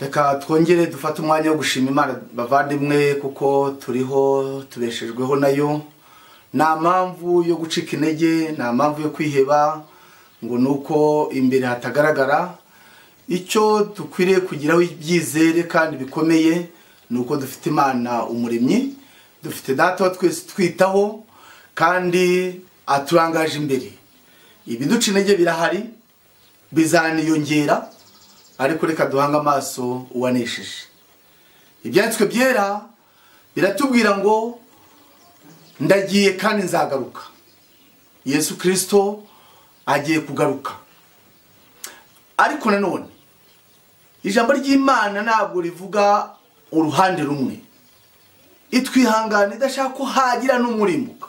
reka twongere dufate umwanya wo gushima imana bavandimwe kuko turiho tubeshejweho nayo nta mpamvu yo gucika intege nta mpamvu yo kwiheba ngo ni uko imbere hatagaragara icyo dukwiriye kugiraho ibyizere kandi bikomeye ni uko dufite imana umuremyi dufite data wa twese twitaho kandi aturangaje imbere ibiduca intege birahari bizaniyongera ariko reka duhange amaso uwanesheje ibyanditswe byera biratubwira ngo ndagiye kandi nzagaruka yesu kirisito agiye kugaruka ariko nanone ijambo ry'imana ntabwo rivuga uruhande rumwe itwihangana idashaka ko hagira n'umurimuka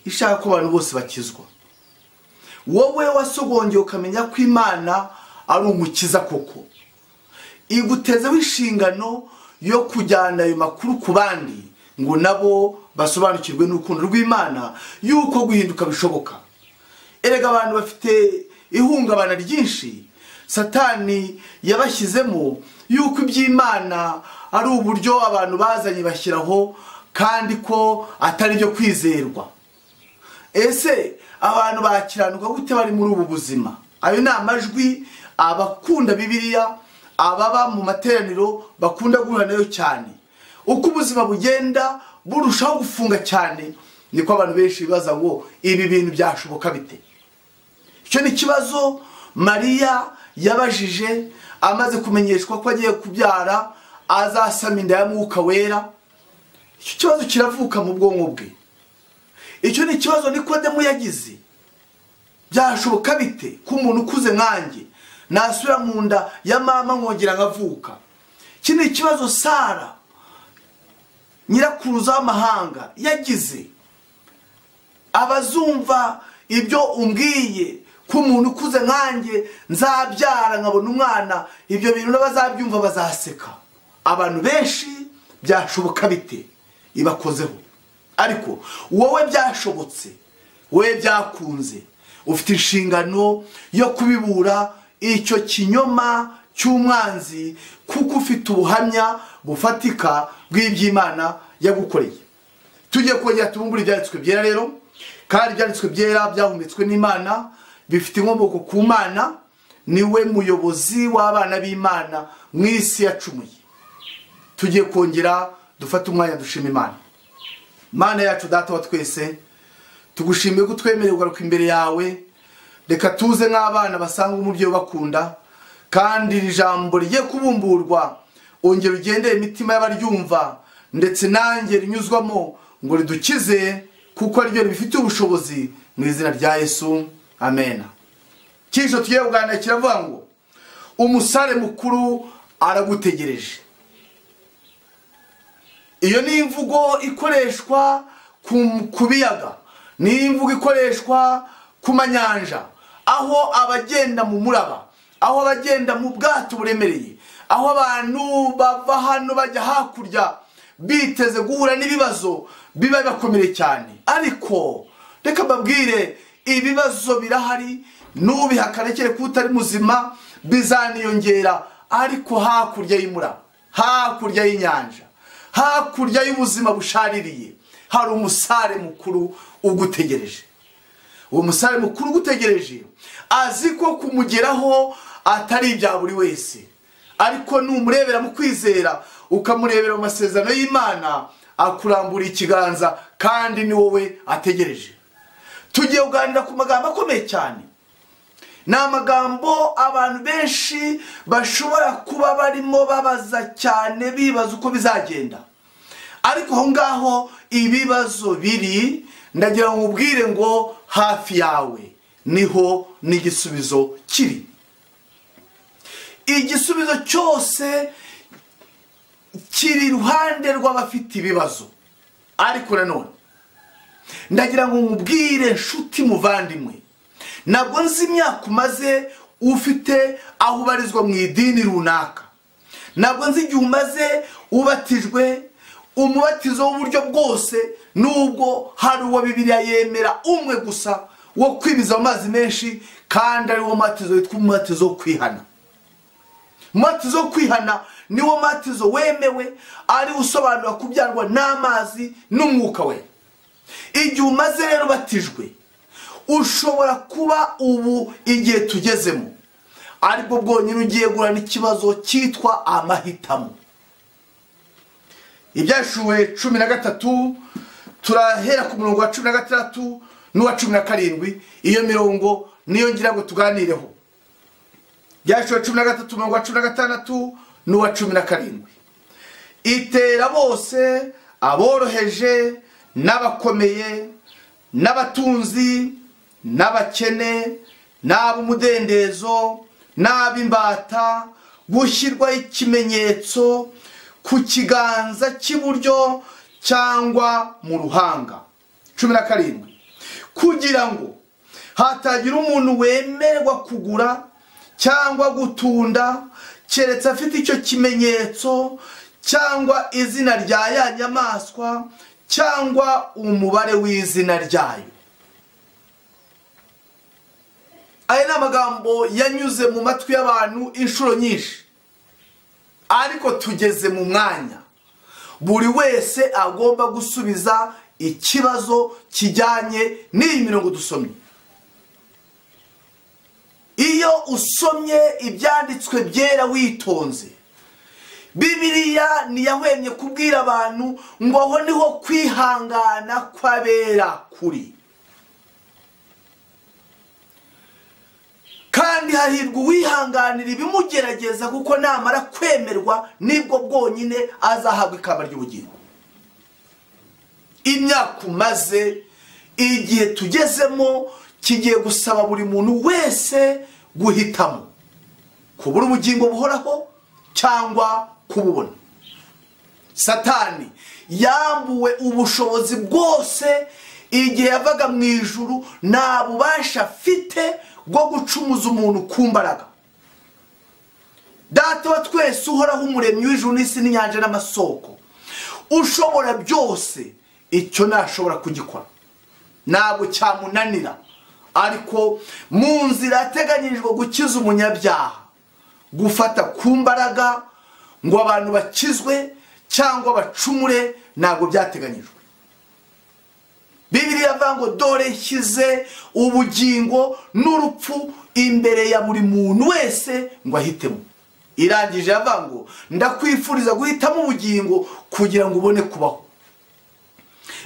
ishaka ko abantu bose bakizwa wowe wasogongeye ukamenya ko imana ari umukiza koko igutezeho inshingano yo kujyana ayo makuru ku bandi ngo nabo basobanukirwe n'urukundo rw'imana y'uko guhinduka bishoboka erega abantu bafite ihungabana ryinshi satani yabashyizemo y'uko iby'imana ari uburyo abantu bazanye bashyiraho kandi ko atari byo kwizerwa ese abantu bakiranuka gute bari muri ubu buzima ayo ni amajwi abakunda bibiriya ababa mu materaniro bakunda guhura nayo cyane uko ubuzima bugenda burushaho gufunga cyane niko abantu benshi bibaza ngo ibi bintu byashoboka bite icyo ni ikibazo mariya yabajije amaze kumenyeshwa ko agiye kubyara azasama inda ya mwuka wera icyo kibazo kiravuka mu bwonko bwe icyo ni ikibazo nikodemu yagize byashoboka bite ko umuntu ukuze nkanjye nasubira mu nda ya mama nkongera nkavuka iki ni ikibazo sara nyirakuruza w'amahanga yagize abazumva ibyo umbwiye ko umuntu ukuze nkanjye nzabyara nkabona umwana ibyo bintu n'abazabyumva bazaseka abantu benshi byashoboka bite ibakozeho ariko wowe byashobotse wowe byakunze ufite inshingano yo kubibura icyo kinyoma cy'umwanzi kuko ufite ubuhamya bufatika bw'iby'imana yagukoreye tujye kongera tubumbure ibyanditswe byera rero kandi ibyanditswe byera byahumetswe n'imana bifite inkomoko ku mana niwe muyobozi w'abana b'imana mu isi yacumuye tujye kongera dufate umwanya dushima imana imana yacu data wa twese tugushimiye ko utwemereye kugaruka imbere yawe reka tuze nk'abana basanga umubyeyi ubakunda kandi iri jambo rigiye kubumburwa ongera ugendeye imitima y'abaryumva ndetse nanjye rinyuzwamo ngo ridukize kuko ariryo ribifitiye ubushobozi mu izina rya yesu amena cy'ijoro tugiye kuganira kiravuga ngo umusare mukuru aragutegereje iyo ni imvugo ikoreshwa ku biyaga ni imvugo ikoreshwa ku manyanja aho abagenda mu muraba aho abagenda mu bwato buremereye aho abantu bava hano bajya hakurya biteze guhura n'ibibazo biba bibakomeye cyane ariko reka mbabwire ibibazo birahari n'ubihakarekere ko utari muzima bizaniyongera ariko hakurya y'imuraba hakurya y'inyanja hakurya y'ubuzima bushaririye hari umusare mukuru ugutegereje uwo musare mukuru ugutegereje azi ko kumugeraho atari ibya buri wese ariko numurebera mu kwizera ukamurebera mu masezerano y'imana akurambura ikiganza kandi ni wowe ategereje tugiye kuganira ku magambo akomeye cyane ni amagambo abantu benshi bashobora kuba barimo babaza cyane bibaza uko bizagenda ariko aho ngaho ibibazo biri ndagira ngo ubwire ngo hafi yawe niho n'igisubizo kiri igisubizo cyose kiri iruhande rw'abafite ibibazo ariko nanone ndagira ngo nkubwire nshuti muvandimwe ntabwo nzi imyaka umaze ufite aho ubarizwa mu idini runaka ntabwo nzi igihe umaze ubatijwe umubatizo w'uburyo bwose nubwo hari uwo bibiriya yemera umwe gusa wo kwibiza amazi menshi kandi ari wo mubatizo witwa umubatizo wo kwihana matizo yo kwihana niwo matizo wemewe ari usobanura kubyarwa n'amazi n'umwuka we igihe umaze rero batijwe ushobora kuba ubu igihe tugezemo aribwo bwonyine ugiye guhana ikibazo cyitwa amahitamo ibyashuwe cumi na gatatu turahera ku murongo wa cumi na gatandatu n'uwa cumi na karindwi iyo mirongo niyo ngira ngo tuganireho ibyashuwe cumi na gatatu umurongo wa cumi na gatandatu n'uwa cumi na karindwi itera bose aboroheje n'abakomeye n'abatunzi n'abakene n'ab'umudendezo n'ab'imbata gushyirwaho ikimenyetso ku kiganza cy'iburyo cyangwa mu ruhanga cumi na karindwi kugira ngo hatagira umuntu wemerwa kugura cyangwa gutunda keretse afite icyo kimenyetso cyangwa izina rya ya nyamaswa cyangwa umubare w'izina ryayo aya ni amagambo yanyuze mu matwi y'abantu inshuro nyinshi ariko tugeze mu mwanya buri wese agomba gusubiza ikibazo kijyanye n'iyi mirongo dusomye iyo usomye ibyanditswe byera witonze bibiriya ntiyahwemye kubwira abantu ngo aho niho kwihangana kw'abera kuri kandi hahirwa uwihanganira ibimugerageza kuko namara kwemerwa nibwo bwonyine azahabwa ikamba ry'ubugingo imyaka umaze igihe tugezemo kigiye gusaba buri muntu wese guhitamo kubura ubugingo buhoraho cyangwa kububona satani yambuwe ubushobozi bwose igihe yavaga mu ijuru nta bubasha afite bwo gucumuza umuntu ku mbaraga data wa twese uhoraho umuremyi w'ijuru n'isi n'inyanja n'amasoko ushobora byose icyo ntashobora kugikora ntabwo cyamunanira ariko mu nzira yateganyirijwe gukiza umunyabyaha gufata ku mbaraga ngo abantu bakizwe cyangwa bacumure ntabwo byateganyijwe bibiri yavuga ngo dore nshyize ubugingo n'urupfu imbere ya buri muntu wese ngo ahitemo irangije yavuga ngo ndakwifuriza guhitamo ubugingo kugira ngo ubone kubaho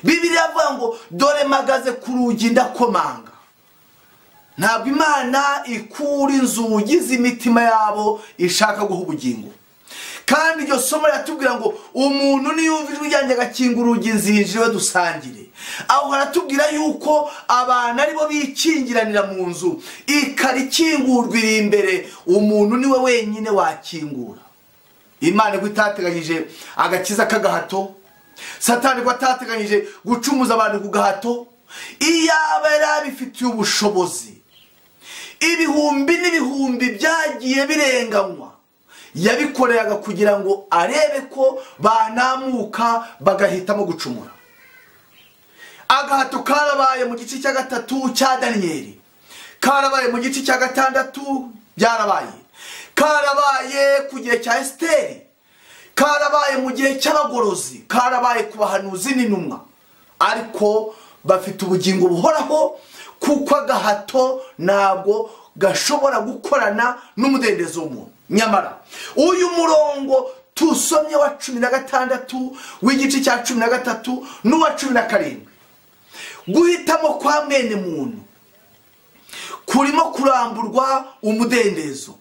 bibiri yavuga ngo dore magaze ku rugi ndakomanga ntabwo imana ikura inzugi z'imitima yabo ishaka guha ubugingo kandi iryo somo riratubwira ngo umuntu niyumva ijwi ryanjye agakinga urugi nzinjire dusangire aho haratubwira yuko abantu aribo bikingiranira mu nzu ikara ikingurwa iri imbere umuntu niwe wenyine wakingura imana ko itateganyije agakiza k'agahato satani ko atateganyije gucumuza abantu ku gahato iyaba yari abifitiye ubushobozi ibihumbi n'ibihumbi byagiye birenganywa yabikoreraga kugira ngo arebe ko banamuka bagahitamo gucumura agahato karabaye mu gice cya gatatu cya daniyeli karabaye mu gice cya gatandatu byarabaye karabaye ku gihe cya esiteri karabaye mu gihe cy'abagorozi karabaye ku bahanuzi n'intumwa ariko bafite ubugingo buhoraho kuko agahato ntabwo gashobora gukorana n'umudendezo w'umuntu nyamara uyu murongo tusomye wa cumi na gatandatu w'igice cya cumi na gatatu n'uwa cumi na karindwi guhitamo kwa mwene muntu kurimo kuramburwa umudendezo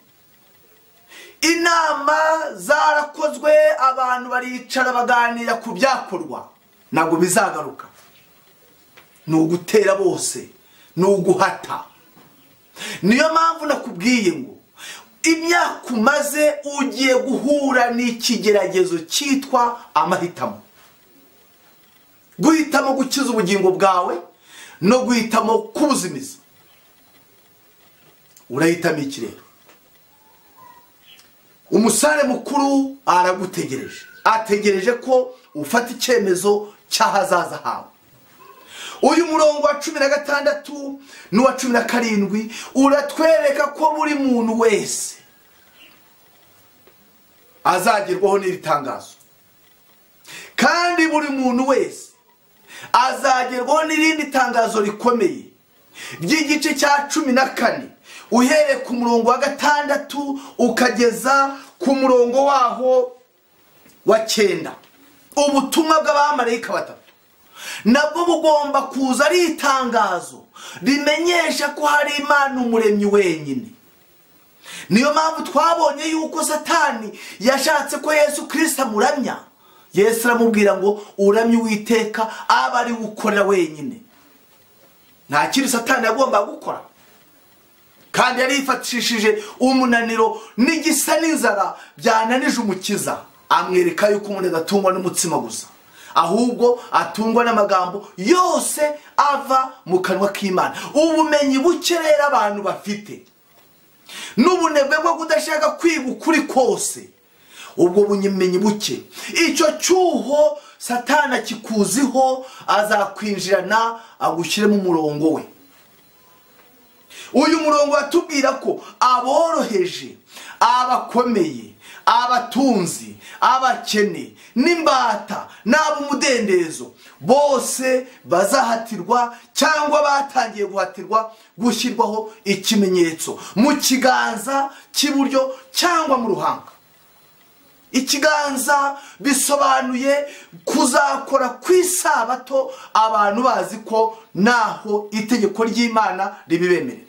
inama zarakozwe abantu baricara baganira ku byakorwa ntabwo bizagaruka ni ugutera bose ni uguhata niyo mpamvu nakubwiye ngo imyaka umaze ugiye guhura n'ikigeragezo cyitwa amahitamo guhitamo gukiza ubugingo bwawe no guhitamo kubuzimiza urahitamo iki rero umusare mukuru aragutegereje ategereje ko ufata icyemezo cy'ahazaza hawe uyu murongo wa cumi na gatandatu n'uwa cumi na karindwi uratwereka ko buri muntu wese azagerwaho n'iri tangazo kandi buri muntu wese azagerwaho n'irindi tangazo rikomeye ry'igice cya cumi na kane uhereye ku murongo wa gatandatu ukageza ku murongo waho wa cyenda ubutumwa bw'abamarayika batatu nabwo bugomba kuza ari itangazo rimenyesha ko hari imana umuremyi wenyine niyo mpamvu twabonye yuko satani yashatse ko yesu kirisita amuramya yesu aramubwira ngo uramye uwiteka aba ari ukorera wenyine nta kindi satani yagombaga gukora kandi yari yifatishije umunaniro n'igisa n'inzara byananije umukiza amwereka yuko umuntu adatungwa n'umutsima gusa ahubwo atungwa n'amagambo yose ava mu kanwa k'imana ubumenyi buke rero abantu bafite n'ubunebwe bwo kudashaka kwiga ukuri kose ubwo bumenyi buke icyo cyuho satana kikuziho azakwinjirana agushyiremo umurongo we uyu murongo watubwira ko aboroheje abakomeye abatunzi abakene n'imbata n'ab'umudendezo bose bazahatirwa cyangwa batangiye guhatirwa gushyirwaho ikimenyetso mu kiganza cy'iburyo cyangwa mu ruhanga ikiganza bisobanuye kuzakora ku isabato abantu bazi ko naho itegeko ry'imana ribibemerera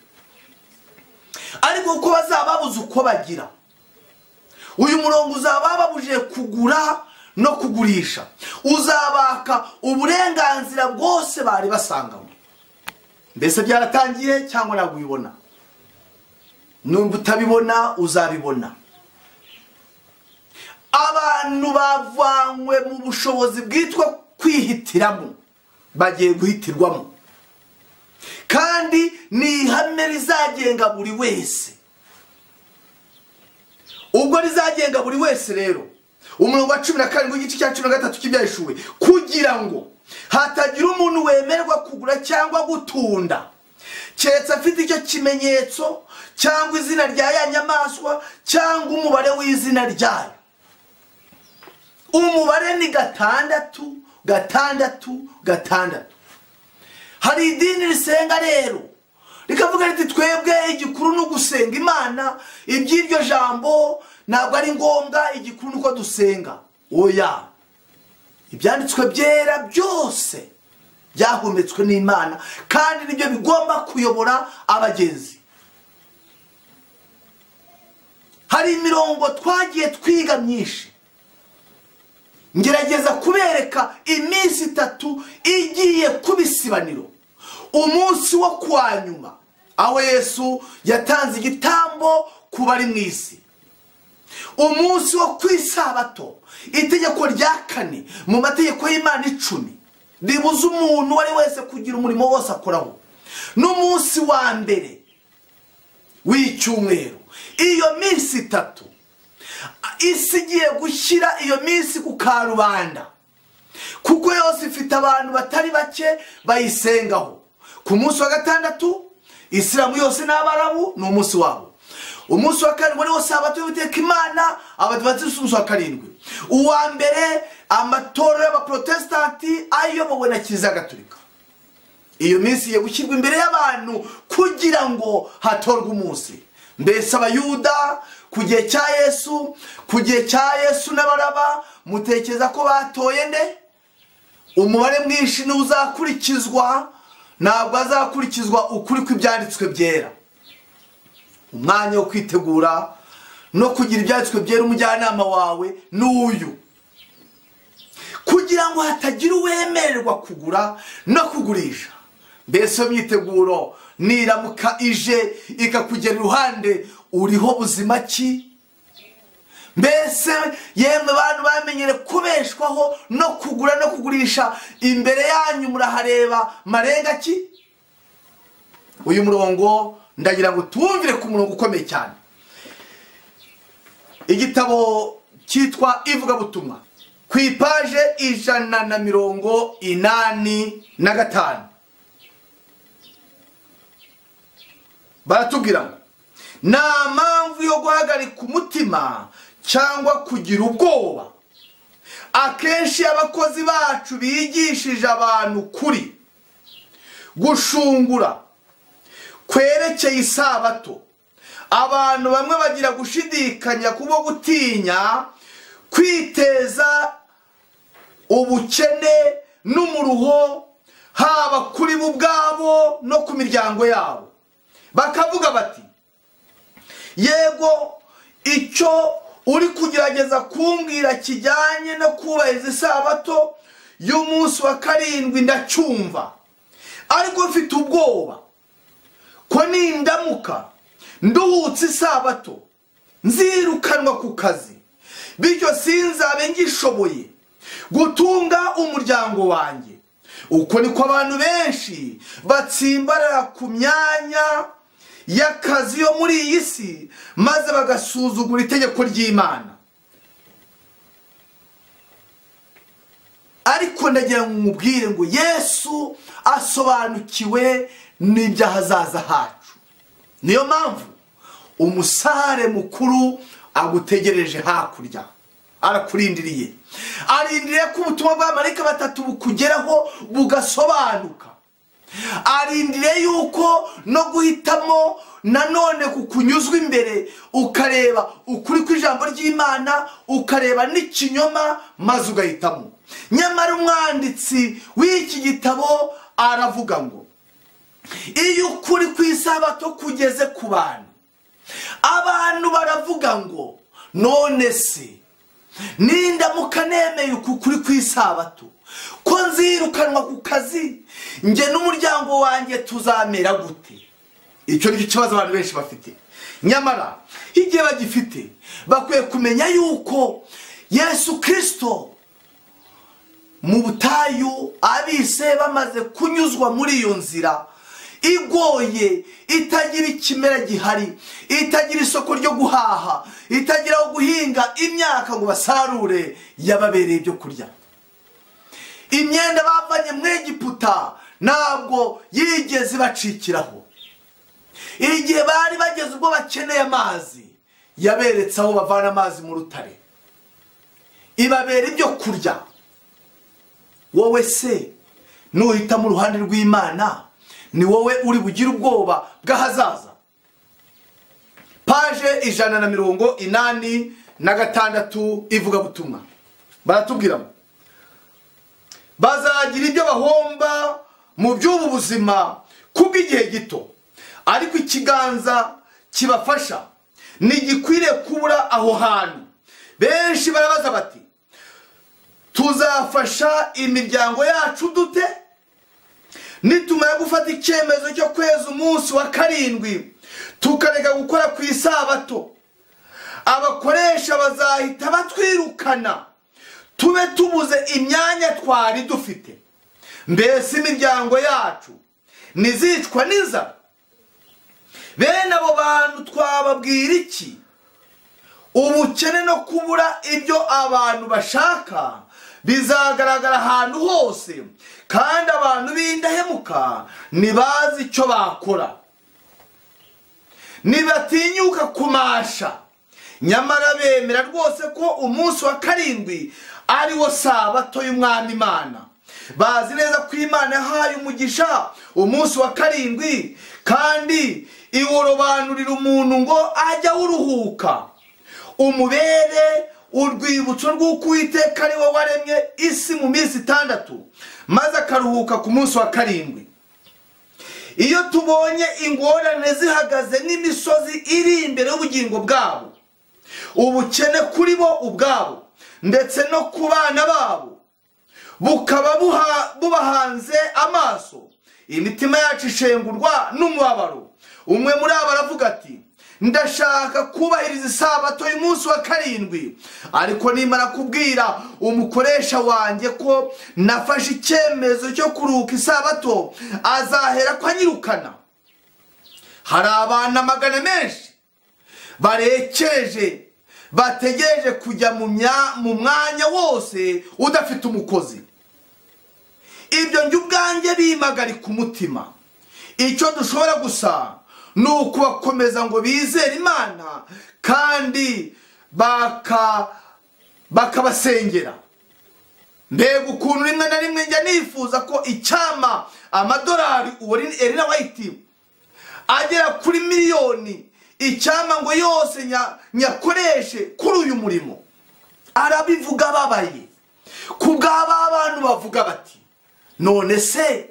ariko ko bazaba babuze uko bagira uyu murongo uzaba babujije kugura no kugurisha uzabaka uburenganzira bwose bari basangamo mbese byaratangiye cyangwa ntabwo ubibona nubwo utabibona uzabibona abantu bavanywe mu bushobozi bwitwa kwihitiramo bagiye guhitirwamo kandi ni ihame rizagenga buri wese ubwo rizagenga buri wese rero umurongo wa cumi na karindwi igice cya cumi na gatatu cy'ibyahishuwe kugira ngo hatagira umuntu wemerwa kugura cyangwa gutunda keretse afite icyo kimenyetso cyangwa izina rya ya nyamaswa cyangwa umubare w'izina ryayo umubare ni gatandatu gatandatu gatandatu hari idini risenga rero rikavuga riti twebwe igikuru ni ugusenga imana iby'iryo jambo ntabwo ari ngombwa igikuru ni uko dusenga oya ibyanditswe byera byose byahumetswe n'imana kandi nibyo bigomba kuyobora abagenzi hari imirongo twagiye twiga myinshi ngerageza kubereka iminsi itatu igiye kuba isibaniro umunsi wo kwa nyuma aho yesu yatanze igitambo ku bari mu isi umunsi wo ku isabato itegeko rya kane mu mategeko y'imana icumi ribuza umuntu uwo ari wese kugira umurimo wose akoraho n'umunsi wa mbere w'icyumweru iyo minsi itatu isi igiye gushyira iyo minsi ku karubanda kuko yose ifite abantu batari bake bayisengaho ku munsi wa gatandatu isilamu yose n'abarabu ni umunsi wabo umunsi wa karindwi ariwo sabato y'ubuteka imana abadivantisiti umunsi wa karindwi uwa mbere amatorero y'abaporotesitanti ayobowe na kiliziya gatolika iyo minsi igiye gushyirwa imbere y'abantu kugira ngo hatorwe umunsi mbese abayuda ku gihe cya yesu ku gihe cya yesu n'abaraba mutekereza ko batoye nde umubare mwinshi niwo uzakurikizwa ntabwo azakurikizwa ukuri kw'ibyanditswe byera umwanya wo kwitegura no kugira ibyanditswe byera umujyanama wawe ni uyu kugira ngo hatagira uwemererwa kugura no kugurisha mbese iyo myiteguro niramuka ije ikakugera iruhande uriho buzima ki mbese yemwe abantu bamenyere kubeshwaho no kugura no kugurisha imbere yanyu murahareba marenga ki uyu murongo ndagira ngo tuwumvire ku murongo ukomeye cyane igitabo cyitwa ivugabutumwa ku ipaje ijana na mirongo inani na gatanu baratubwira ngo nta mpamvu yo guhagarika umutima cyangwa kugira ubwoba akenshi iyo abakozi bacu bigishije abantu kuri gushungura kwerekeye isabato abantu bamwe bagira gushidikanya kubwo gutinya kwiteza ubukene n'umuruho haba kuri bo ubwabo no ku miryango yabo bakavuga bati yego icyo uri kugerageza kumbwira kijyanye no kubahiriza isabato y'umunsi wa karindwi ndacyumva ariko mfite ubwoba ko nindamuka nduhutse isabato nzirukanwa ku kazi bityo sinzabe ngishoboye gutunga umuryango wanjye uko niko abantu benshi batsimbarara ku myanya y'akazi yo muri iyi si maze bagasuzugura itegeko ry'imana ariko ndagira ngo umubwire ngo yesu asobanukiwe n'iby'ahazaza hacu niyo mpamvu umusare mukuru agutegereje hakurya arakurindiriye arindiriye ko ubutumwa bw'amarika batatu bukugeraho bugasobanuka arindiriye yuko no guhitamo nanone kukunyuzwa imbere ukareba ukuri kw'ijambo ry'imana ukareba n'ikinyoma maze ugahitamo nyamara umwanditsi w'iki gitabo aravuga ngo iyo ukuri ku isabato kugeze ku bantu abantu baravuga ngo none se nindamuka nemeye ukuri ku isabato ko nzirukanwa ku kazi njye n'umuryango wanjye tuzamera gute icyo ni cyo kibazo abantu benshi bafite nyamara igihe bagifite bakwiye kumenya yuko yesu kirisito mu butayu abise bamaze kunyuzwa muri iyo nzira igoye itagira ikimera gihari itagira isoko ryo guhaha itagira aho guhinga imyaka ngo basarure yababereye ibyo kurya imyenda bavanye mu egiputa ntabwo yigeze ibacikiraho igihe bari bageze ubwo bakeneye amazi yaberetse aho bavana amazi mu rutare ibabera ibyo kurya wowe se nuhitamo uruhande rw'imana ni wowe uri bugire ubwoba bw'ahazaza paje ijana na mirongo inani na gatandatu ivugabutumwa baratubwira ngo bazagira ibyo bahomba mu by'ubu buzima kubw'igihe gito ariko ikiganza kibafasha ntigikwiriye kubura aho hantu benshi barabaza bati tuzafasha imiryango yacu dute nitumara gufata icyemezo cyo kweza umunsi wa karindwi tukareka gukora ku isabato abakoresha bazahita batwirukana tube tubuze imyanya twari dufite mbese imiryango yacu ntizicwa n'inzara bene abo bantu twababwira iki ubukene no kubura ibyo abantu bashaka bizagaragara ahantu hose kandi abantu b'indahemuka ntibazi icyo bakora ntibatinyuka kumasha nyamara bemera rwose ko umunsi wa karindwi ari wo sabato y'umwami imana bazi neza ko imana yahaye umugisha umunsi wa karindwi kandi iwurobanurira umuntu ngo ajye awuruhuka umubere urwibutso rw'uko uwiteka ari we waremye isi mu minsi itandatu maze akaruhuka ku munsi wa karindwi iyo tubonye ingorane zihagaze n'imisozi iri imbere y'ubugingo bwabo ubukene kuri bo ubwabo ndetse no ku bana babo bukaba bubahanze amaso imitima yacu ishengurwa n'umubabaro umwe muri abo aravuga ati ndashaka kubahiriza isabato y'umunsi wa karindwi ariko nimara kubwira umukoresha wanjye ko nafashe icyemezo cyo kuruhuka isabato azahera ko anyirukana hari abantu magana menshi barekeje bategereje kujya mu mwanya wose udafite umukozi ibyo njye ubwanjye bimagarika umutima icyo dushobora gusa ni ukubakomeza ngo bizere imana kandi baka bakabasengera mbega ukuntu rimwe na rimwe njya nifuza ko icyama amadolari uwo erina wayiti agera kuri miliyoni icyama ngo yose nya- nyakoreshe kuri uyu murimo arabivuga ababaye ku bw'aba bantu bavuga bati none se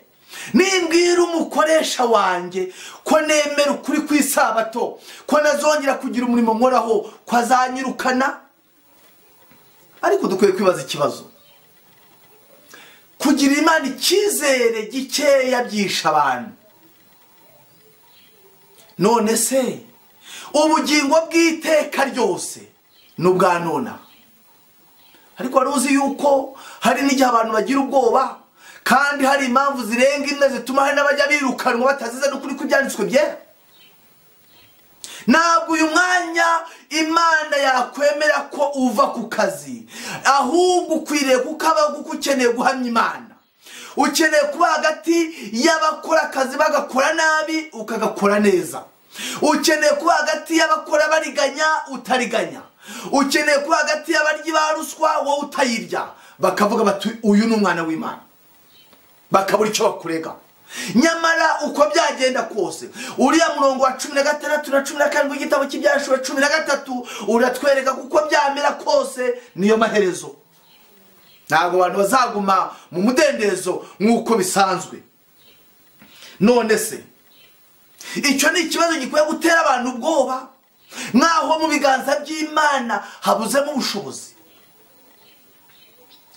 nimbwira umukoresha wanjye ko nemera ukuri ku isabato ko nazongera kugira umurimo nkoraho ko azanyirukana ariko dukwiye kwibaza ikibazo kugira imana icyizere gikeya byisha abantu none se ubugingo bw'iteka ryose ni ubwa nona ariko wari uzi yuko hari n'igihe abantu bagira ubwoba kandi hari impamvu zirenga imwe zituma hari n'abajya birukanwa batazize n'ukuri kw'ibyanditswe byera ntabwo uyu mwanya imana yakwemera ko uva ku kazi ahubwo ukwiriye kukabaho kuko ukeneye guhamya imana ukeneye kuba hagati y'abakora akazi bagakora nabi ukagakora neza ukeneye kuba hagati y'abakora bariganya utariganya ukeneye kuba hagati y'abaryi ba ruswa wowe utayirya bakavuga bati uyu ni umwana w'imana bakabura icyo bakurega nyamara uko byagenda kose uriya murongo wa cumi na gatandatu na cumi na karindwi w'igitabo cy'ibyashuwe cumi na gatatu uratwereka kuko byamera kose niyo maherezo ntabwo abantu bazaguma mu mudendezo nk'uko bisanzwe none se icyo ni ikibazo gikwiye gutera abantu ubwoba nk'aho mu biganza by'imana habuzemo ubushobozi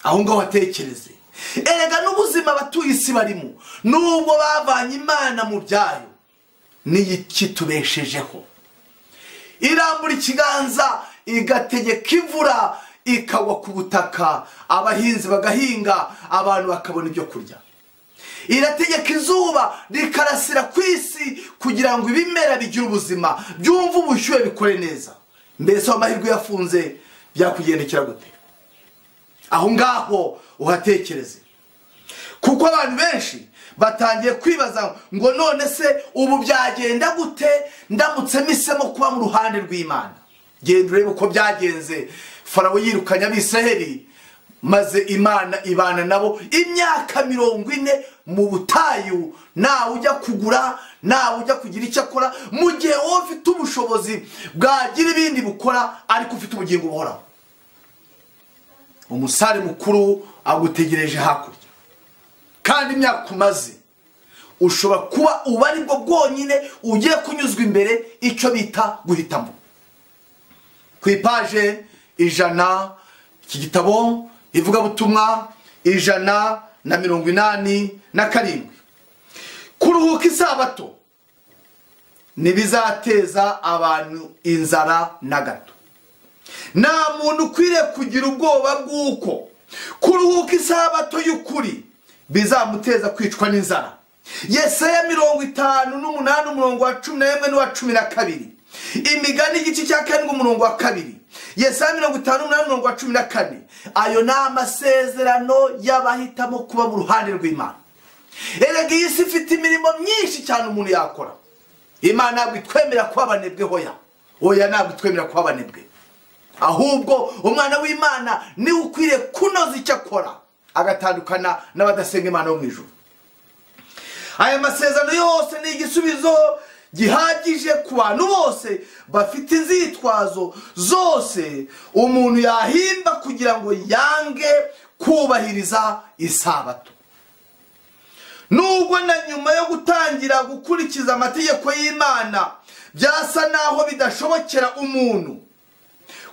aho ngaho hatekereze erega n'ubuzima abatuye isi barimo nubwo bavanye imana mu byayo n'ikitubeshejeho irambura ikiganza igategeka imvura ikagwa ku butaka abahinzi bagahinga abantu bakabona ibyo kurya irategeka izuba rikarasira ku isi kugira ngo ibimera bigire ubuzima byumve ubushyuhe bikore neza mbese aho amahirwe yafunze byakugendekera gute aho ngaho uhatekereze kuko abantu benshi batangiye kwibaza ngo none se ubu byagenda gute ndamutse mpisemo kuba mu ruhande rw'imana genda urebe uko byagenze farawo yirukanye abisiraheli maze imana ibana nabo imyaka mirongo ine mu butayu ntawe ujya kugura ntawe ujya kugira icyo akora mu gihe wowe ufite ubushobozi bwagira ibindi bukora ariko ufite ubugingo buhoraho umusare mukuru agutegereje hakurya kandi imyaka umaze ushobora kuba ubu ari bwo bwonyine ugiye kunyuzwa imbere icyo bita guhitamo ku ipaje ijana iki gitabo ivugabutumwa ijana na mirongo inani na karindwi kuruhuka isabato ntibizateza abantu inzara na gato nta muntu ukwiriye kugira ubwoba bw'uko kuruhuka isabato y'ukuri bizamuteza kwicwa n'inzara yesaya mirongo itanu n'umunani umurongo wa cumi na rimwe n'uwa cumi na kabiri imigani igice cya karindwi umurongo wa kabiri yesaya mirongo itanu n'umunani umurongo wa cumi na kane ayo ni amasezerano y'abahitamo kuba mu ruhande rw'imana erega iyi si ifite imirimo myinshi cyane umuntu yakora imana ntabwo itwemera kuba abanebwe hoya hoya ntabwo itwemera kuba abanebwe ahubwo umwana w'imana niwe ukwiriye kunoza icyo akora agatandukana n'abadasenga imana bo mu ijoro aya masezerano yose ni igisubizo gihagije ku bantu bose bafite inzitwazo zose umuntu yahimba kugira ngo yange kubahiriza isabato nubwo na nyuma yo gutangira gukurikiza amategeko y'imana byasa naho bidashobokera umuntu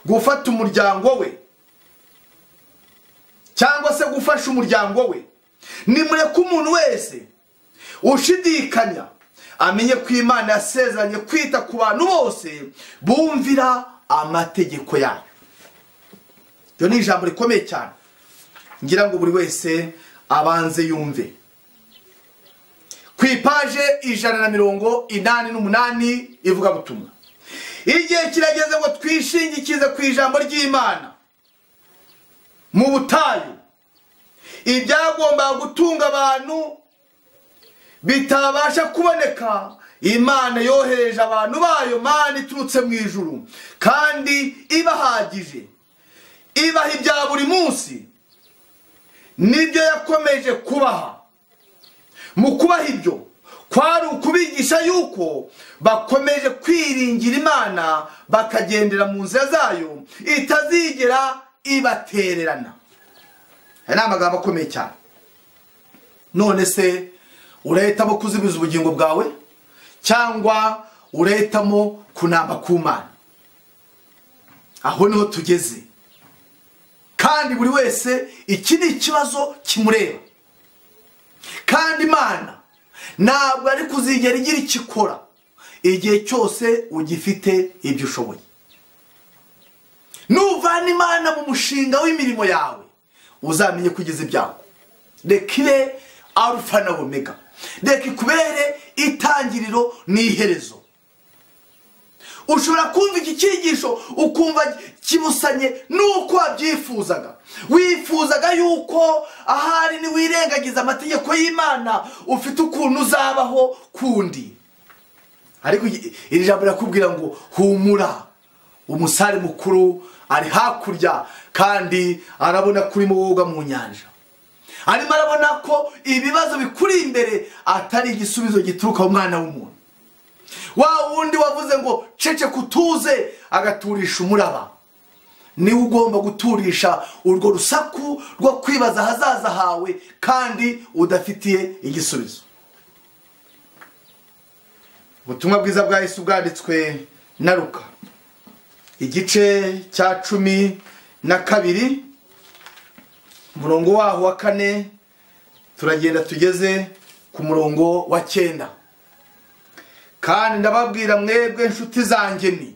gufata umuryango we cyangwa se gufasha umuryango we nimureke umuntu wese ushidikanya amenye ko imana yasezeranye kwita ku bantu bose bumvira amategeko yayo iryo ni ijambo rikomeye cyane ngira ngo buri wese abanze yumve ku ipaje ijana na mirongo inani n'umunani ivugabutumwa igihe kirageze ngo twishingikize ku ijambo ry'imana mu butayu ibyagombaga gutunga abantu bitabasha kuboneka imana yohereje abantu bayo mana iturutse mu ijuru kandi ibahagije ibaha ibya buri munsi nibyo yakomeje kubaha mu kubaha ibyo kwari ukubigisha yuko bakomeje kwiringira imana bakagendera mu nzira zayo itazigera ibatererana aya ni amagambo akomeye cyane none se urahitamo kuzimiza ubugingo bwawe cyangwa urahitamo kunamba ku mana aho niho tugeze kandi buri wese iki ni ikibazo kimureba kandi imana ntabwo ari kuzigera igira icyo ikora igihe cyose ugifite ibyo ushoboye nuvana imana mu mushinga w'imirimo yawe uzamenye ko ugize ibyago reka ibe arufa na omega reka ikubere itangiriro n'iherezo ushobora kumva iki cyigisho ukumva kibusanye n'uko wabyifuzaga wifuzaga yuko ahari niwirengagiza amategeko y'imana ufite ukuntu uzabaho kundi ariko iri jambo rirakubwira ngo humura umusare mukuru ari hakurya kandi arabona ko urimo woga mu nyanja arimo arabona ko ibibazo bikuri imbere atari igisubizo gituruka mu mwana w'umuntu wa wundi wavuze ngo cece kutuze agaturisha umuraba niwe ugomba guturisha urwo rusaku rwo kwibaza ahazaza hawe kandi udafitiye igisubizo ubutumwa bwiza bwa Yesu bwanditswe na ruka igice cya cumi na kabiri umurongo waho wa kane turagenda tugeze ku murongo wa cyenda kandi ndababwira mwebwe inshuti zanjye ni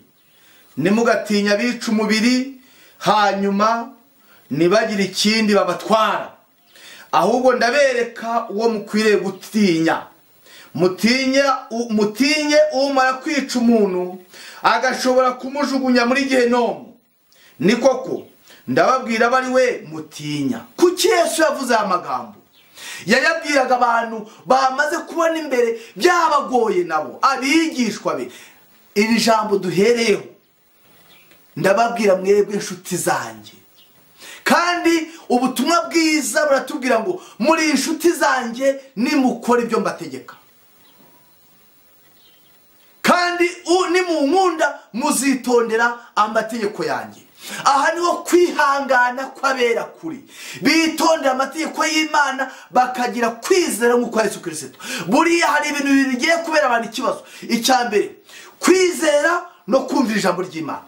nimugatinya abica umubiri hanyuma ntibagire ikindi babatwara ahubwo ndabereka uwo mukwiriye gutinya mutinye umara kwica umuntu agashobora kumujugunya muri gihenomu ni koko ndababwira abo ari we mutinya kuki Yesu yavuze aya magambo yayabwiraga abantu bamaze kubona imbere byabagoye nabo abigishwa be iri jambo duhereyeho ndababwira mwebwe inshuti zanjye kandi ubutumwa bwiza buratubwira ngo muri inshuti zanjye nimukora ibyo mbategeka kandi nimunkunda muzitondera amategeko yanjye aha niho kwihangana kw'abera kuri bitondera amategeko y'imana bakagira kwizera nk'uko Yesu kirisito buriya hari ibintu bibiri bigiye kubera abantu ikibazo icya mbere kwizera no kumvira ijambo ry'imana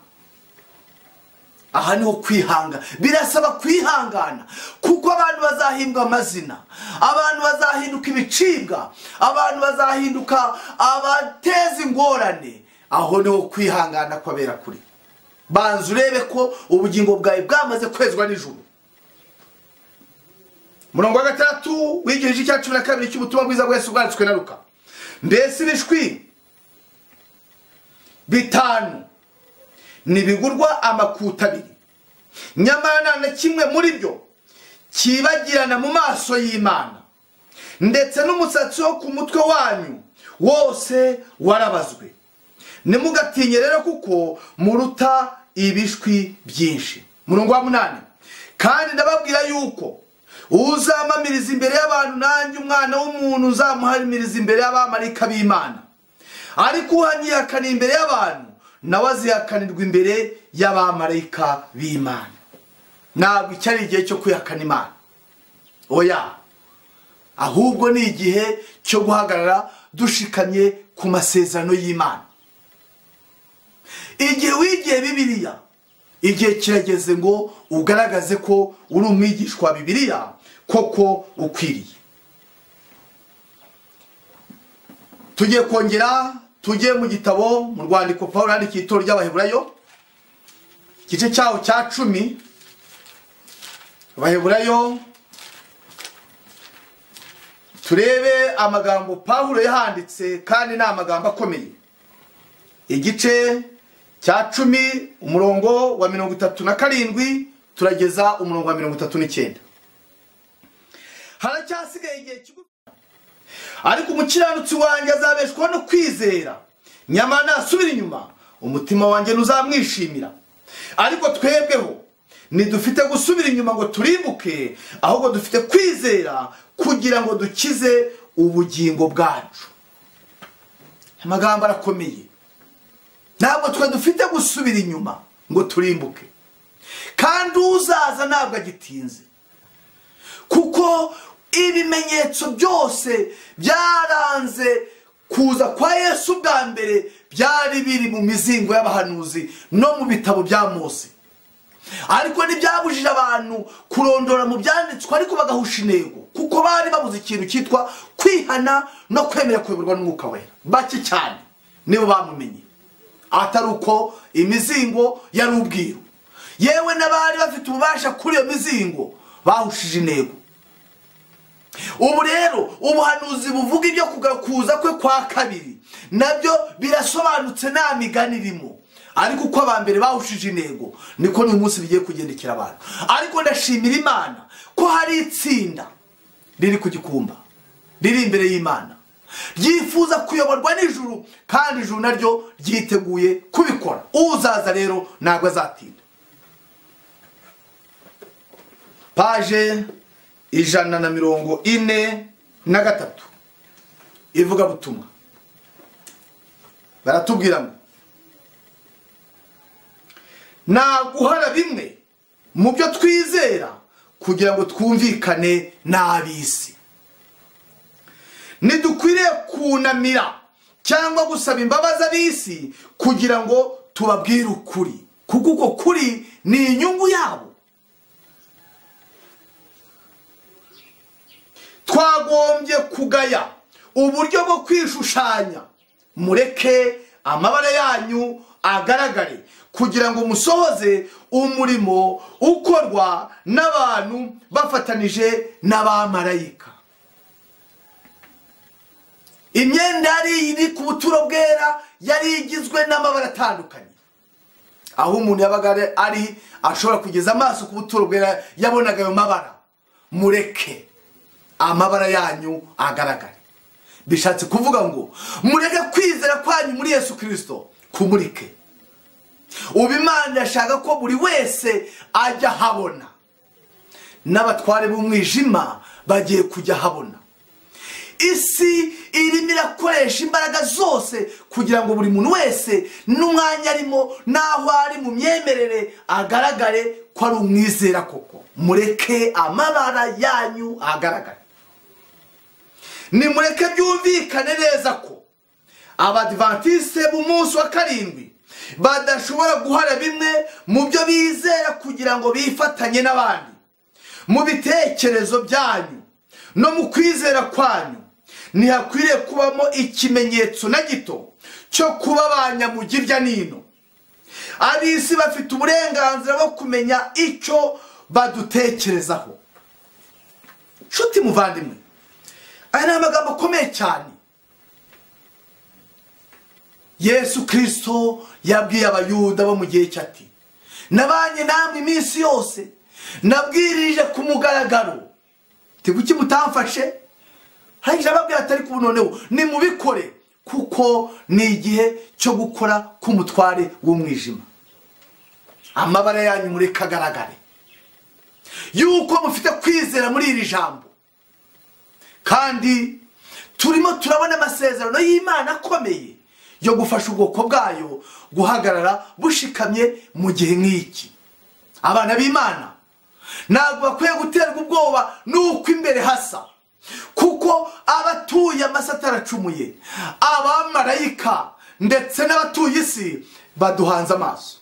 aha niho kwihangana birasaba kwihangana kuko abantu bazahindwa amazina abantu bazahinduka ibicibwa abantu bazahinduka abateza ingorane aho niho kwihangana kw'abera kuri banza urebe ko ubugingo bwawe bwamaze kwezwa nijoro murongo wa gatandatu w'igihe cya cumi na kabiri cy'ubutumwa bwiza bwese bwanditswe na ruka mbese ibishwi bitanu ntibigurwa amakuta abiri nyamara nta na kimwe muri byo cyibagirana mu maso y'imana ndetse n'umusatsi wo ku mutwe wanyu wose warabazwe ntimugatinye rero kuko muruta ibishwi byinshi murongo wa munani kandi ndababwira yuko uzamamiriza imbere y'abantu nanjye umwana w'umuntu uzamuhamiriza imbere y'abamarika b'imana ariko uhanyihakana imbere y'abantu nawe azihakanirwa imbere y'abamarika b'imana ntabwo icyo ari igihe cyo kwihakana imana oya ahubwo ni igihe cyo guhagarara dushikamye ku masezerano y'imana igihe wigiye bibiliya igihe kirageze ngo ugaragaze ko uri umwigishwa wa bibiliya koko ukwiriye tugiye kongera tujye mu gitabo mu rwandiko paul yandikiye itora ry'abaheburayo igice cyaho cya cumi abaheburayo turebe amagambo paul yahanditse kandi ni amagambo akomeye igice cya cumi umurongo wa mirongo itatu na karindwi turageza umurongo wa mirongo itatu n'icyenda haracyasigaye igihe ariko umukiranutsi wanjye azabeshwaho no kwizera nyamara nasubira inyuma umutima wanjye ntuzamwishimira ariko twebweho ntidufite gusubira inyuma ngo turibuke ahubwo dufite kwizera kugira ngo dukize ubugingo bwacu amagambo arakomeye ntabwo twe dufite gusubira inyuma ngo turimbuke kandi uzaza ntabwo agitinze kuko ibimenyetso byose byaranze kuza kwa yesu bwa mbere byari biri mu mizingo y'abahanuzi no mu bitabo bya mose ariko ntibyabujije abantu kurondora mu byanditswe ariko bagahusha intego kuko bari babuze ikintu cyitwa kwihana no kwemera kuyoborwa n'umwuka wera bake cyane nibo bamumenye atari uko imizingo yari ubwiru yewe n'abari bafite ububasha kuri iyo mizingo bahushije intego ubu rero ubuhanuzi buvuga ibyo kuza kwe kwa kabiri nabyo birasobanutse nta migani irimo ariko uko abambere bahushije intego niko n'uyu munsi bigiye kugendekera abantu ariko ndashimira imana ko hari itsinda riri ku gikumba riri imbere y'imana ryifuza kuyoborwa n'ijuru kandi ijuru naryo ryiteguye kubikora uzaza rero ntabwo azatinda paje ijana na mirongo ine na gatatu ivugabutumwa baratubwira ngo naguhara bimwe mu byo twizera kugira ngo twumvikane n'ab'isi ntidukwiriye kunamira cyangwa gusaba imbabazi ab'isi kugira ngo tubabwire ukuri kuko uko kuri ni inyungu yabo twagombye kugaya uburyo bwo kwishushanya mureke amabara yanyu agaragare kugira ngo musohoze umurimo ukorwa n'abantu bafatanije n'abamarayika imyenda yari iri ku buturo bwera yari igizwe n'amabara atandukanye aho umuntu yabaga ari ashobora kugeza amaso ku buturo bwera yabonaga ayo mabara mureke amabara yanyu agaragare bishatse kuvuga ngo mureke kwizera kwanyu muri yesu kirisito kumurike ubu imana yashaka ko buri wese ajya ahabona n'abatware b'umwijima bagiye kujya ahabona isi irimo irakoresha imbaraga zose kugira ngo buri muntu wese n'umwanya arimo n'aho ari mu myemerere agaragare ko ari umwizera koko mureke amabara yanyu agaragare nimureke byumvikane neza ko abadivantisite b'umunsi wa karindwi badashobora guhara bimwe mu byo bizera kugira ngo bifatanye n'abandi mu bitekerezo byanyu no mu kwizera kwanyu ntihakwiriye kubamo ikimenyetso na gito cyo kuba abanyamujyi irya n'ino ab'isi bafite uburenganzira bwo kumenya icyo badutekerezaho nshuti muvandimwe aya ni amagambo akomeye cyane yesu kirisito yabwiye abayuda bo mu gihe cy'ati nabanye namwe iminsi yose nabwirije ku mugaragaro kuki mutamfashe arangije ababwira atari kubu noneho nimubikore kuko ni igihe cyo gukora k'umutware w'umwijima amabara yanyu mureka agaragare yuko mufite kwizera muri iri jambo kandi turimo turabona amasezerano y'imana akomeye yo gufasha ubwoko bwayo guhagarara bushikamye mu gihe nk'iki abana b'imana ntabwo bakwiye guterwa ubwoba n'uko imbere hasa kuko abatuye amase ataracumuye abamarayika ndetse n'abatuye isi baduhanze amaso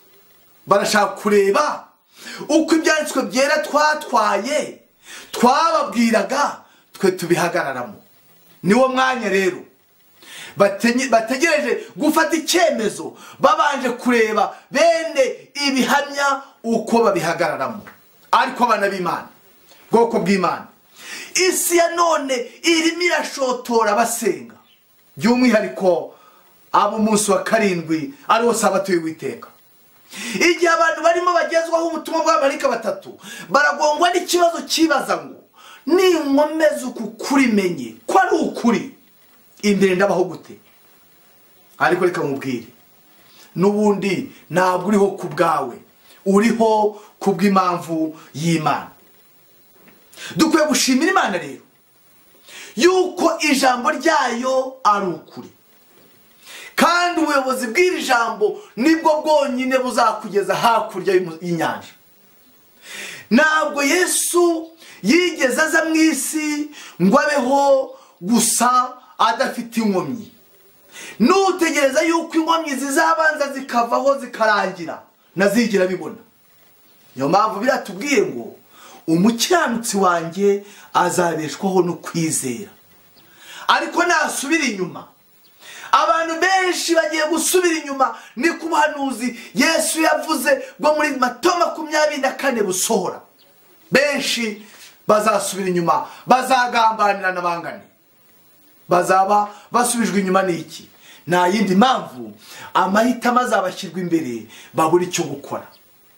barashaka kureba uko ibyanditswe byera twatwaye twababwiraga twe tubihagararamo niwo mwanya rero bategereje gufata icyemezo babanje kureba bene ibihamya uko babihagararamo ariko abana b'imana bwoko bw'imana isi ya none irimo irashotora abasenga by'umwihariko ab'umunsi wa karindwi ariwo sabato y'uwiteka igihe abantu barimo bagezwaho ubutumwa bw'abamarika batatu baragongwa n'ikibazo cyibaza ngo ninkomeze uku kurimenye ko ari ukuri imbere ndabaho gute ariko reka mubwire n'ubundi ntabwo uriho ku bwawe uriho ku bw'impamvu y'imana dukwiye gushimira imana rero yuko ijambo ryayo ari ukuri kandi ubuyobozi bw'iri jambo nibwo bwonyine buzakugeza hakurya y'inyanja ntabwo yesu yigeze aza mu isi ngo abeho gusa adafite inkomyi nutegereza yuko inkomyi zizabanza zikavaho zikarangira nazigira bibona niyo mpamvu biratubwiye ngo umukiranutsi wanjye azabeshwaho no kwizera ariko nasubira inyuma abantu benshi bagiye gusubira inyuma ni ku buhanuzi yesu yavuze ngo muri mato makumyabiri na kane busohora benshi bazasubira inyuma bazagambanira n'abangane bazaba basubijwe inyuma n'iki nta yindi mpamvu amahitamo azabashyirwa imbere babura icyo gukora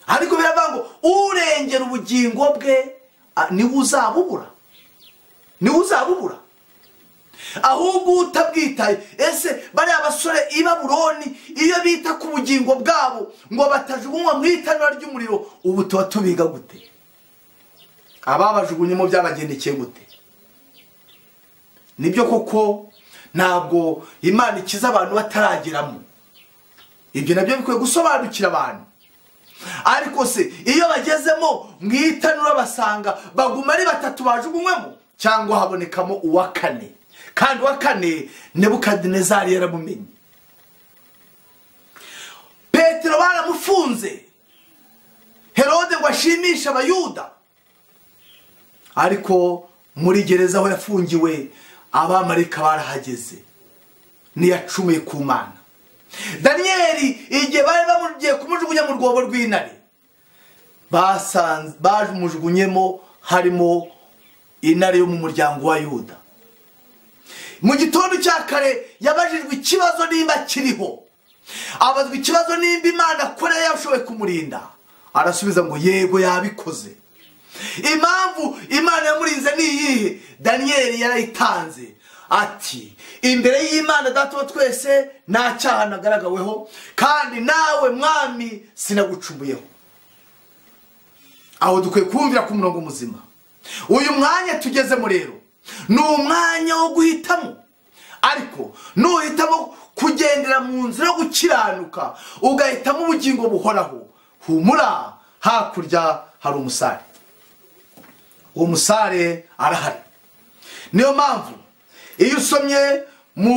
ariko biravuga ngo urengera ubugingo bwe niwe uzabubura niwe uzabubura ahubwo utabwitaye ese bariya basore i baburoni iyo bita ku bugingo bwabo ngo batajugunywa mu itanura ry'umuriro ubu tuba tubiga gute ababajugunyemo byabagendekeye gute nibyo koko ntabwo imana ikiza abantu batarageramo ibyo nabyo bikwiye gusobanukira abantu ariko se iyo bagezemo mu itanura basanga baguma ari batatu bajugunywemo cyangwa habonekamo uwa kane kandi uwa kane nebukadinezari yaramumenye petero baramufunze herode ngo ashimishe abayuda ariko muri gereza aho yafungiwe abamarika barahageze ntiyacumuye ku mana daniyeli igihe bari bamugiye kumujugunya mu rwobo rw'intare bamujugunyemo harimo intare yo mu muryango wa yuda mu gitondo cya kare yabajijwe ikibazo nimba kiriho abazwa ikibazo nimba imana akora yashoboye kumurinda arasubiza ngo yego yabikoze impamvu imana yamurinze ni iyihe daniyeli yarayitanze ati imbere y'imana datuba twese nta cyaha nagaragaweho kandi nawe mwami sinagucumuyeho aho dukwiye kumvira ku murongo muzima uyu mwanya tugezemo rero ni umwanya wo guhitamo ariko nuhitamo kugendera mu nzira yo gukiranuka ugahitamo ubugingo buhoraho humura hakurya hari umusare uwo musare arahari niyo mpamvu iyo usomye mu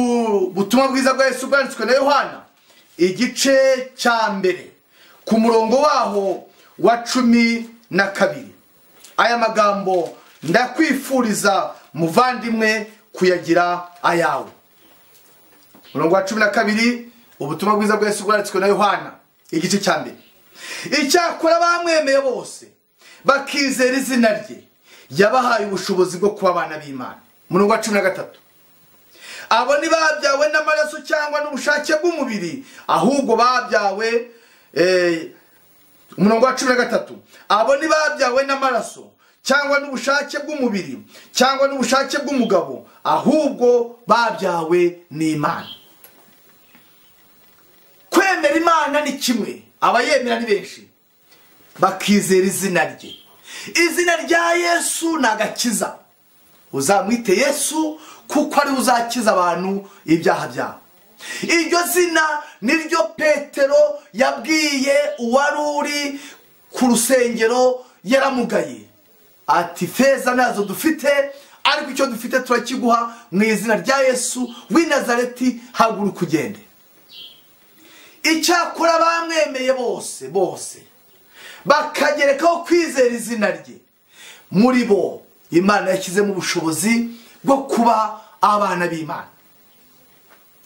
butumwa bwiza bwa Yesu bwanditswe na yohana igice cya mbere ku murongo waho wa cumi na kabiri aya magambo ndakwifuriza muvandimwe kuyagira ayawe umurongo wa cumi na kabiri ubutumwa bwiza bwa Yesu bwanditswe na yohana igice cya mbere icyakora bamwemeye bose bakizera izina rye yabahaye ubushobozi bwo kuba abana b'imana murongo wa cumi na gatatu abo ntibabyawe n'amaraso cyangwa n'ubushake bw'umubiri ahubwo babyawe umurongo wa cumi na gatatu abo ntibabyawe n'amaraso cyangwa n'ubushake bw'umubiri cyangwa n'ubushake bw'umugabo ahubwo babyawe n'imana kwemera imana ni kimwe abayemera ni benshi bakizera izina rye izina rya yesu ni agakiza uzamwite yesu kuko ariwe uzakiza abantu ibyaha byabo iryo zina niryo petero yabwiye uwari uri ku rusengero yaramugaye ati feza nazo dufite ariko icyo dufite turakiguha mu izina rya yesu w'i nazareti haguru kugende icyakora bamwemeye bose bose bakagerekaho kwizera izina rye muri bo imana yashyizemo ubushobozi bwo kuba abana b'imana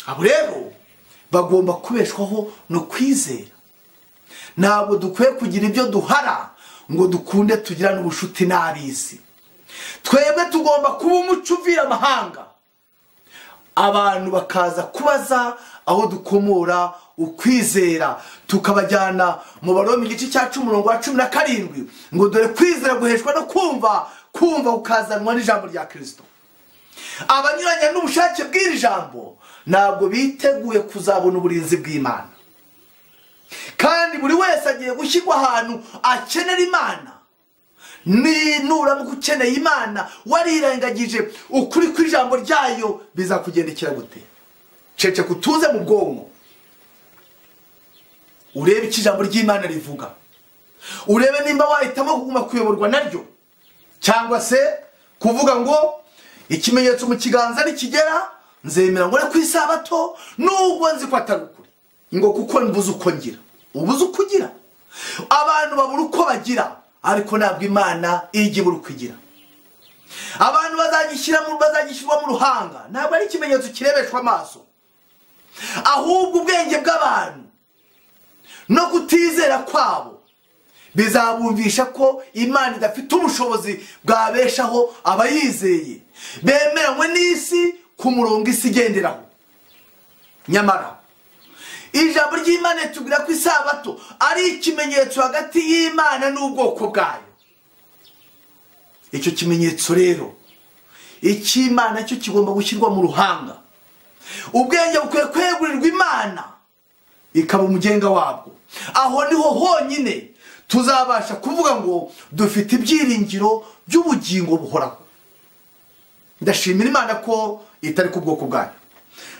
abo rero bagomba kubeshwaho no kwizera ntabwo dukwiye kugira ibyo duhara ngo dukunde tugira n'ubushuti n'ab'isi twebwe tugomba kuba umuco uvira amahanga abantu bakaza kubaza aho dukomora ukwizera tukabajyana mu baromi igice cya cumi umurongo wa cumi na karindwi ngo dore kwizera guheshwa no kumva kumva ukazanwa n'ijambo rya kirisito abanyuranya n'ubushake bw'iri jambo ntabwo biteguye kuzabona uburinzi bw'imana kandi buri wese agiye gushyirwa ahantu akenera imana ninuramuka ukeneye imana warirengagije ukuri kw'ijambo ryayo bizakugendekera gute cece kutuze mu bwonko urebe icyo ijambo ry'imana rivuga urebe nimba wahitamo kuguma kuyoborwa naryo cyangwa se kuvuga ngo ikimenyetso mu kiganza nikigera nzemera ngo ku isabato nubwo nzi ko atari ukuri ngo kuko mbuze uko ngira ubuze uko ugira abantu babura uko bagira ariko ntabwo imana ijya ibura uko igira abantu bazagishyirwa mu ruhanga ntabwo ari ikimenyetso kirebeshwa amaso ahubwo ubwenge bw'abantu no kutizera kwabo bizabumvisha ko imana idafite ubushobozi bwabeshaho abayizeye bemeranywe n'isi ku murongo isi igenderaho nyamara ijambo ry'imana ritubwira ko isabato ari ikimenyetso hagati y'imana n'ubwoko bwayo icyo kimenyetso rero icy'imana cyo kigomba gushyirwa mu ruhanga ubwenge bukwiye kwegurirwa imana ikaba umugenga wabwo aho niho honyine tuzabasha kuvuga ngo dufite ibyiringiro by'ubugingo buhoraho ndashimira imana ko itari ku bwoko bwayo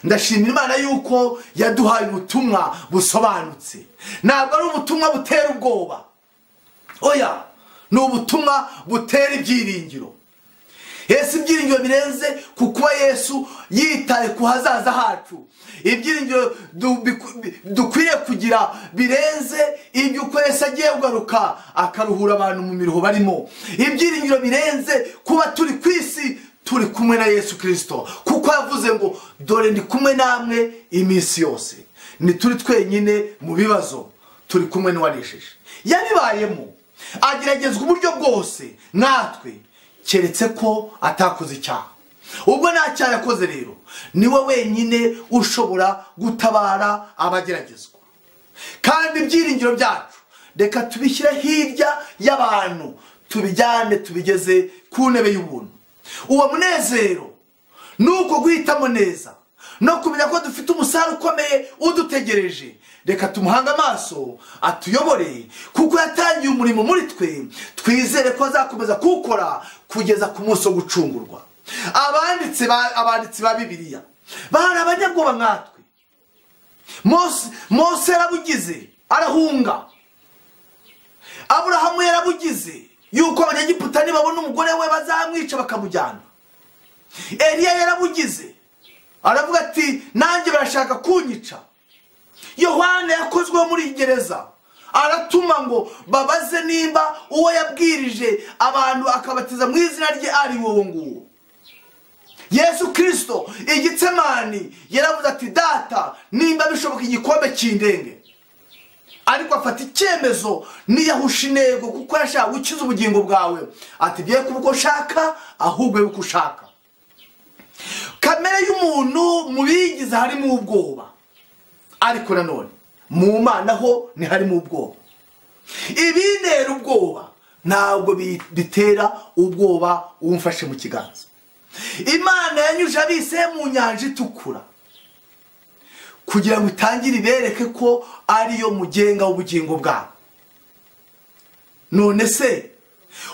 ndashimira imana yuko yaduhaye ubutumwa busobanutse ntabwo ari ubutumwa butera ubwoba oya ni ubutumwa butera ibyiringiro ese ibyiringiro birenze ku kuba yesu yitaye ku hazaza hacu ibyiringiro dukwiriye kugira birenze iby'uko yesu agiye kugaruka akaruhura abantu mu miruho barimo ibyiringiro birenze kuba turi ku isi turi kumwe na yesu kirisito kuko yavuze ngo dore ndi kumwe namwe iminsi yose ntituri twenyine mu bibazo turi kumwe n'uwanesheje yabibayemo ageragezwa uburyo bwose natwe keretse ko atakoze icyaha ubwo nta cyaha yakoze rero niwe wenyine ushobora gutabara abageragezwa kandi ibyiringiro byacu reka tubishyire hirya y'abantu tubijyane tubigeze ku ntebe y'ubuntu uwo munezero ni uko guhitamo neza no kumenya ko dufite umusaruro ukomeye udutegereje reka tumuhange amaso atuyobore kuko yatangiye umurimo muri twe twizere ko azakomeza kuwukora kugeza ku munsi wo gucungurwa abanditsi ba bibiliya bari abanyabwoba nkatwe mose yarabugize arahunga aburahamu yarabugize yuko abanyagiputa nibabona umugore we bazamwica bakamujyana eriya yarabugize aravuga ati nanjye barashaka kunyica yohana yakozweho muri gereza aratuma ngo babaze nimba uwo yabwirije abantu akabatiza mu izina rye ari wowe nguwo yesu kirisito igitsemani yaravuze ati data nimba bishoboka igikombe cy'indenge ariko afata icyemezo niyahusha intego kuko yashaka gukiza ubugingo bwawe atigiye kuba uko ushaka ahubwo yuko ushaka kamere y'umuntu mu bigize harimo ubwoba ariko nanone mu mana ho ntiharimo ubwoba ibintera ubwoba ntabwo bitera ubwoba uwo umfashe mu kiganza imana yanyuje abise mu nyanja itukura kugira ngo itangire ibereke ko ariyo mugenga w'ubugingo bwabo none se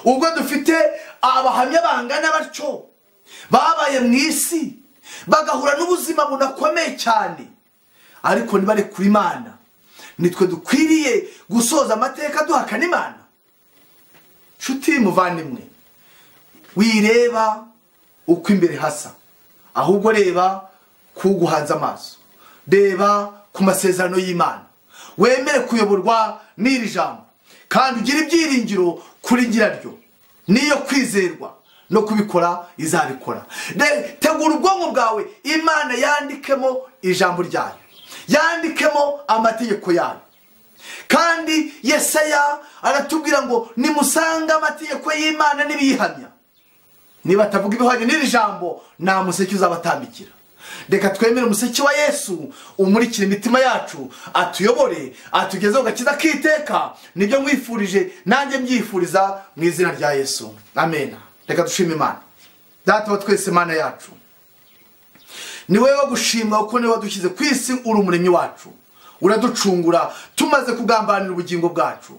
ubwo dufite abahamya bangana batyo babaye mu isi bagahura n'ubuzima bunakomeye cyane ariko ntibare ku imana nitwe dukwiriye gusoza amateka duhakana imana nshuti muvandimwe wireba uko imbere hasa ahubwo reba kuguhanze amaso reba ku masezerano y'imana wemere kuyoborwa n'iri jambo kandi ugire ibyiringiro kuri nyiraryo niyo kwizerwa no kubikora izabikora tegura ubwonko bwawe imana yandikemo ijambo ryayo yandikemo amategeko yayo kandi yesaya aratubwira ngo nimusange amategeko y'imana n'ibiyihamya niba atavuga ibihwanye n'iri jambo nta museke uzabatambikira reka twemere umuseke wa yesu umurikira imitima yacu atuyobore atugezeho gakiza k'iteka nibyo mwifurije nanjye mbyifuriza mu izina rya yesu amen reka dushime imana data wa twese mana yacu ni wowe wo gushimwa kuko niwe wadushyize ku isi uri umuremyi wacu uraducungura tumaze kugambanira ubugingo bwacu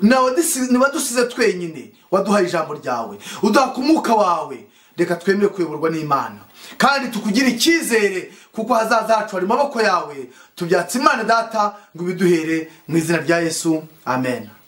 ntiwadusize twenyine waduhaye ijambo ryawe uduha ku mwuka wawe reka twemere kuyoborwa n'imana kandi tukugire icyizere kuko hazaza hacu hari amaboko yawe tubyatse imana data ngo ibiduhere mu izina rya yesu amen